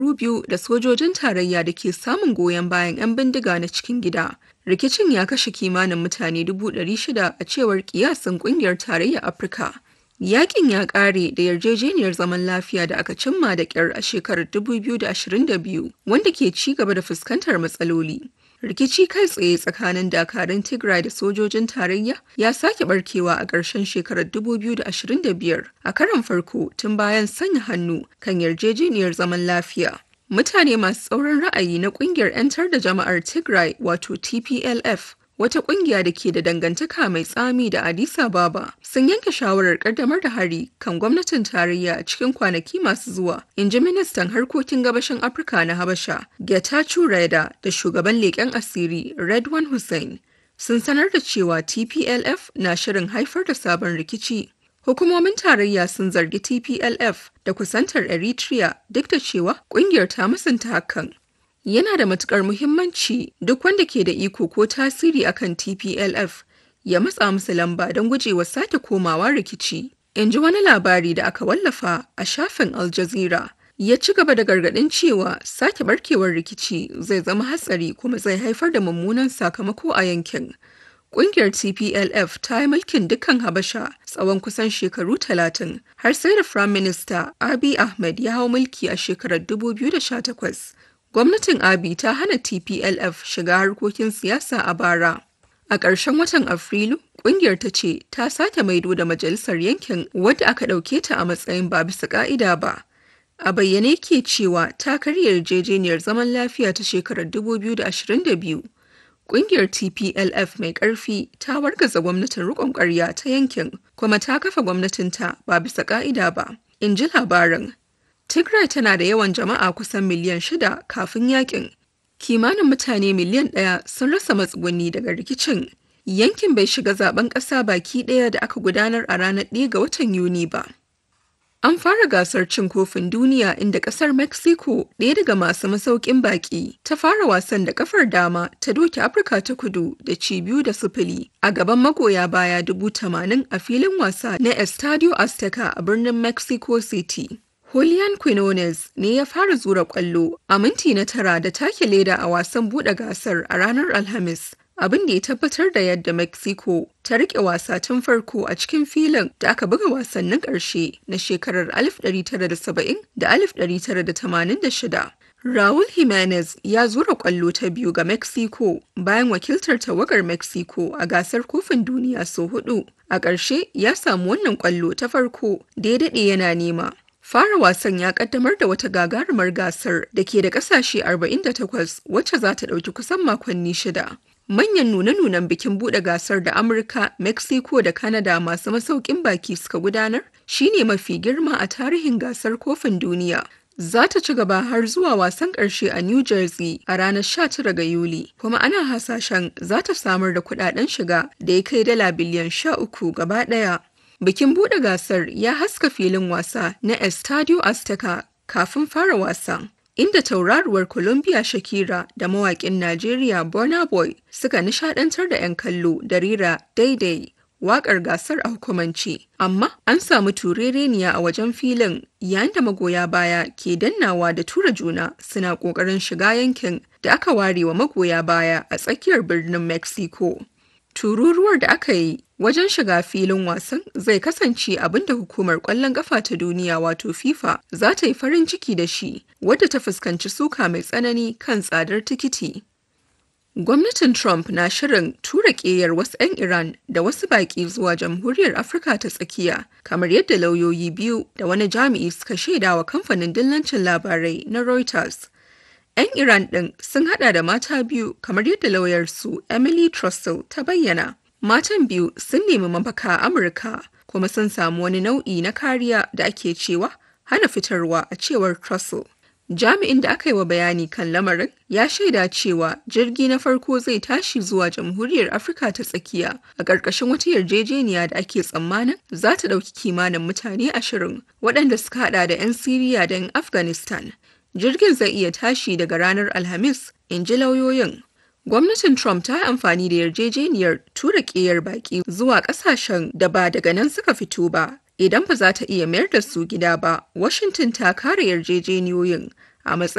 biyu da sojojin tarayya da ke samun goyon bayan 'yan bindiga na cikin gida. Rikicin ya kashe kimanin mutane 600 a cewar kiyasin kungiyar tarayyar Afirka. Yakin ya ƙare da yarjejeniyar zaman lafiya da aka cimma da ƙyar a shekarar 2022 wanda ke ci gaba da fuskantar matsaloli. Rikici kai tsaye tsakanin dakarun Tigray da sojojin tarayya ya sake barkewa a ƙarshen shekarar 2025 a karon farko tun bayan sanya hannu kan yarjejeniyar zaman lafiya. Mutane masu tsauran ra'ayi na ƙungiyar 'yantar da jama'ar Tigray wato TPLF wata kungiya da ke da dangantaka mai tsami da Addis Ababa sun yanke shawarar kaddamar da hari kan gwamnatin tarayya a cikin kwanaki masu zuwa, in ji ministan harkokin gabashin Afirka na Habasha, Getachew Reda da shugaban leƙen asiri Redwan Hussein. Sun sanar da cewa TPLF na shirin haifar da sabon rikici. Hukumomin tarayya sun zargi TPLF da kusantar Eritrea duk da cewa kungiyar ta musanta hakan. yana da matukar muhimmanci duk wanda ke da iko ko tasiri akan TPLF ya matsa musu lamba don gujewa sake komawa rikici. In ji wani labari da aka wallafa a shafin Al Jazeera. Ya ci gaba da gargaɗin cewa sake barkewar rikici zai zama hatsari kuma zai haifar da mummunan sakamako a yankin. Ƙungiyar TPLF ta yi mulkin dukkan Habasha tsawon kusan shekaru talatin har sai da Firayim Minista Abiy Ahmed ya hau mulki a shekarar 2018. gwamnatin abi ta hana tplf shiga harkokin siyasa a bara a ƙarshen watan afrilu ƙungiyar ta ce ta sake maido da majalisar yankin wadda aka ɗauke ta a matsayin ba bisa ƙa'ida ba a bayyane ke cewa ta karya yarjejeniyar zaman lafiya ta shekarar 2022 Ƙungiyar TPLF mai ƙarfi ta wargaza gwamnatin riƙon ƙarya ta yankin kuma ta kafa gwamnatinta ba bisa ƙa'ida ba, in ji labarin. Tigray tana da yawan jama'a kusan miliyan shida kafin yakin. Kimanin mutane miliyan ɗaya sun rasa matsuguni daga rikicin. Yankin bai shiga zaben ƙasa baki ɗaya da aka gudanar a ranar ɗaya ga watan Yuni ba. An fara gasar cin kofin duniya inda ƙasar Mexico ɗaya daga masu masaukin baƙi ta fara wasan da kafar dama ta doke Afirka ta kudu da ci biyu da sifili a gaban magoya baya dubu tamanin a filin wasa na Estadio Azteca a birnin Mexico City. Julian Quinones ne ya fara zura kwallo a minti na tara da take leda a wasan buɗe gasar a ranar Alhamis. Abin da ya tabbatar da yadda Mexico ta rike wasa tun farko a cikin filin da aka buga wasannin ƙarshe na shekarar 1970 da 1986. Raul Jimenez ya zura kwallo ta biyu ga Mexico bayan wakiltar tawagar Mexico a gasar kofin duniya sau hudu. A ƙarshe ya samu wannan kwallo ta farko da ya daɗe yana nema. Fara wasan ya kaddamar da wata gagarumar gasar da ke da kasashe 48 wacce za ta ɗauki kusan makonni shida. Manyan nune-nunen bikin buɗe gasar da Amurka, Mexico da Canada masu masaukin baki suka gudanar shine mafi girma a tarihin gasar kofin duniya. Za ta ci gaba har zuwa wasan ƙarshe a New Jersey a ranar 19 ga Yuli, kuma ana hasashen za ta samar da kuɗaɗen shiga da ya kai dala biliyan 13 gaba ɗaya. Bikin buɗe gasar ya haska filin wasa na Estadio Azteca kafin fara wasa, inda tauraruwar Colombia Shakira da mawaƙin Najeriya Burna Boy suka nishaɗantar da 'yan kallo da rira daidai waƙar gasar a hukumance. Amma an samu turereniya a wajen filin yayin da magoya baya ke dannawa da tura juna suna ƙoƙarin shiga yankin da aka ware wa magoya baya a tsakiyar birnin Mexico. Tururuwar da aka yi wajen shiga filin wasan zai kasance abin da hukumar ƙwallon ƙafa ta duniya wato FIFA za ta yi farin ciki da shi wadda ta fuskanci suka mai tsanani kan tsadar tikiti. Gwamnatin Trump na shirin tura ƙeyar wasu 'yan Iran da wasu baƙi zuwa Jamhuriyar Afirka ta tsakiya, kamar yadda lauyoyi biyu da wani jami'i suka shaidawa kamfanin dillancin labarai na Reuters. 'Yan Iran ɗin sun hada da mata biyu kamar yadda lauyarsu Emily Trussell ta bayyana. Matan biyu sun nemi mafaka a Amurka kuma sun samu wani nau'i na kariya da ake cewa hana fitarwa a cewar Trussell. Jami'in da aka yi wa bayani kan lamarin ya shaida cewa jirgi na farko zai tashi zuwa Jamhuriyar Afirka ta tsakiya a ƙarƙashin wata yarjejeniya da ake tsammanin za ta ɗauki kimanin mutane ashirin waɗanda suka haɗa da 'yan Siriya da 'yan Afghanistan. Jirgin zai iya tashi daga ranar Alhamis, in ji lauyoyin. Gwamnatin Trump ta yi amfani da yarjejeniyar tura ƙeyar baƙi zuwa ƙasashen da ba daga nan suka fito ba. Idan ba za ta iya mayar da su gida ba, Washington ta kare yarjejeniyoyin a matsayin